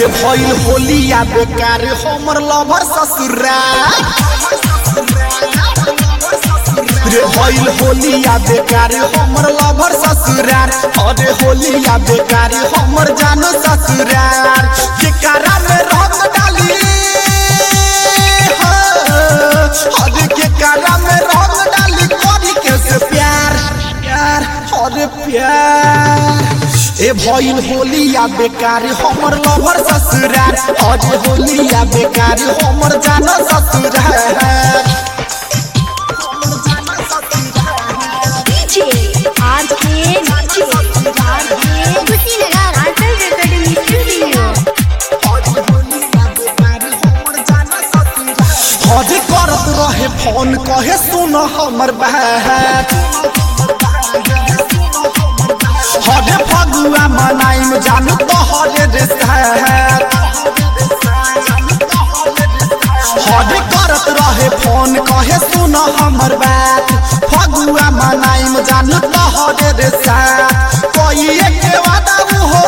रे भइल होलिया बेकार हमर लभर ससुरा रे भइल होलिया बेकार हमर लभर ससुरार अरे होलिया बेकार हमर जानो ससुरार केकरा में रंग डाली हाँ, अरे केकरा में रंग डाली करी के से प्यार प्यार अरे प्यार ए भइल होलिया बेकार हमर लभर ससुरार अरे होलिया बेकार हमर जानो ससुरार DJ RK DJ RK Kushinagar Anchal recording studio हजे करत रहे फोन कहे सुन हमर बात हजे फगुआ मनाइम जानू तोहरे रे साथ हजे करत रहे फोन कहे सुन हमर बात फगुआ मनाइम जानू तोहरे रे साथ कोई एक वादा हो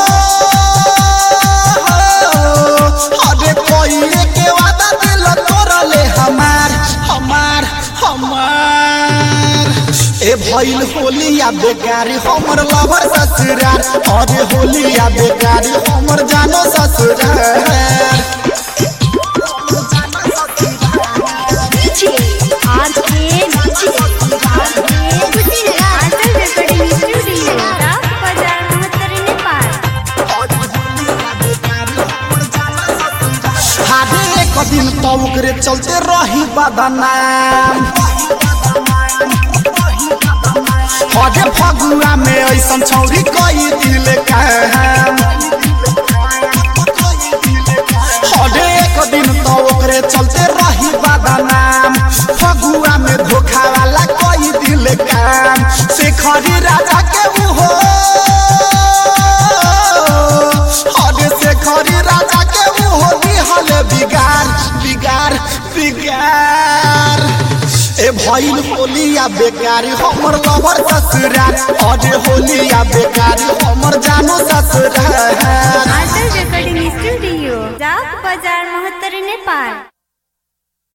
अरे कोई एक वादा दिल तोरले हमार हमार हमार ए भइल होलिया बेकारी हमर लवर ससुरार अरे होलिया बेकारी हमर जानो ससुरार DJ RK DJ RK Kushinagar Anchal recording studio Rao बाजार महत्तर नेपाल हाडे एक दिन तो ओकरे चलते रही बदनाम हजे फगुआ में ऐसन छौरी कई दिल काम हजे एक दिन तो ओकरे चलते रही बदनाम फगुआ में धोखा वाला कई दिल काम शेखरी राजा के हो हजे शेखरी राजा के हो दिहल बिगार बिगार बिगार ए भइल होलिया बेकारी हमर लवर ससुरार अरे होलिया बेकारी हमर जानो ससुरार आंचल रेकॉर्डिंग स्टूडियो राव बाजार